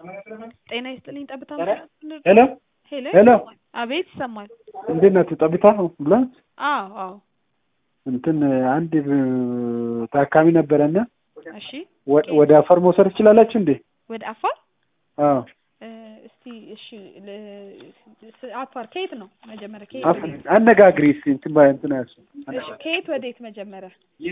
ጤና ይስጥልኝ ጠብታ ሄሎ ሄሎ ሄሎ አቤት ይሰማል እንዴት ናችሁ? ጠብታ ብሏል። አዎ አዎ እንትን አንድ ታካሚ ነበረና እሺ ወ- ወደ አፋር መውሰድ ትችላላችሁ እንዴ? ወደ አፋር አዎ እ፣ እስቲ እሺ ል- ስ- አፋር ከየት ነው መጀመሪያ ከየት አፍ- ወዴት? አነጋግሪ እስኪ እንትን ባይ እንትን ያሱ እሺ ከየት ወዴት መጀመሪያ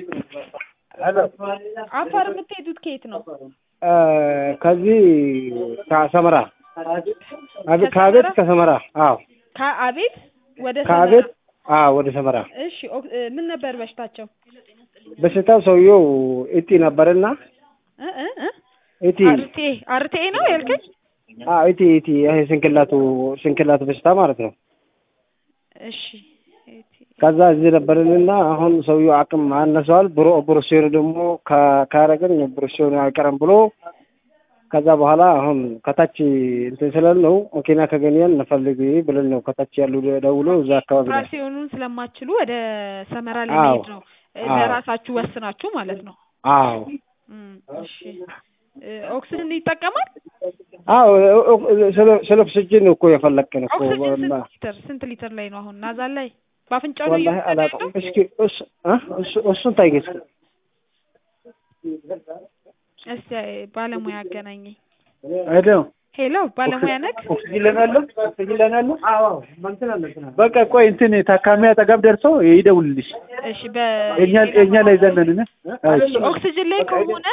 አፋር የምትሄዱት ከየት ነው ከዚህ ከሰመራ አቤት ከአቤት ከሰመራ አዎ ከአቤት ወደ ከአቤት ሰመራ አዎ ወደ ሰመራ እሺ ኦክ- እ፣ ምን ነበር በሽታቸው በሽታው ሰውየው እጢ ነበርና እ እ እ እጢ አርቴ አርቴ ነው ያልከኝ አዎ እጢ እጢ ይሄ ስንክላቱ ስንክላቱ በሽታ ማለት ነው። እሺ ከዛ እዚህ ነበርንና አሁን ሰውየው አቅም አነሰዋል። ብሮ ብሮሼሩ ደግሞ ካ- ካረግን ብሮሼሩ አይቀርም ብሎ ከዛ በኋላ አሁን ከታች እንትን ስላልነው መኪና ከገኘን እንፈልግ ብለን ነው ከታች ያሉ ደውሎ እዛ አካባቢ ላይ ኦፕራሲዮኑን ስለማትችሉ ወደ ሰመራ አዎ። ለመሄድ ነው እ፣ አዎ። ለራሳችሁ ወስናችሁ ማለት ነው አዎ እም፣ እሺ እ፣ ኦክስጅን ይጠቀማል አዎ ስለ ስለ ኦክስጅን እኮ የፈለግን እኮ ኦክስጅን ስንት ወላ- ሊትር ስንት ሊትር ላይ ነው አሁን ናዛል ላይ በአፍንጫው ነው ወላሂ እየወሰደ አላውቅም። ያለው? እስኪ እሱ እ እሱ እሱን ታይገስ እስቲ ባለሙያ አገናኘኝ ሄሎ ሄሎ ባለሙያ ነክ ኦክስጅን ለናለ ኦክስጅን ለናለ አዎ በቃ ቆይ እንትን ታካሚ አጠገብ ደርሶ ይደውልልሽ እሺ በ የኛ የኛ ላይ ዘነን ኦክስጅን ላይ ከሆነ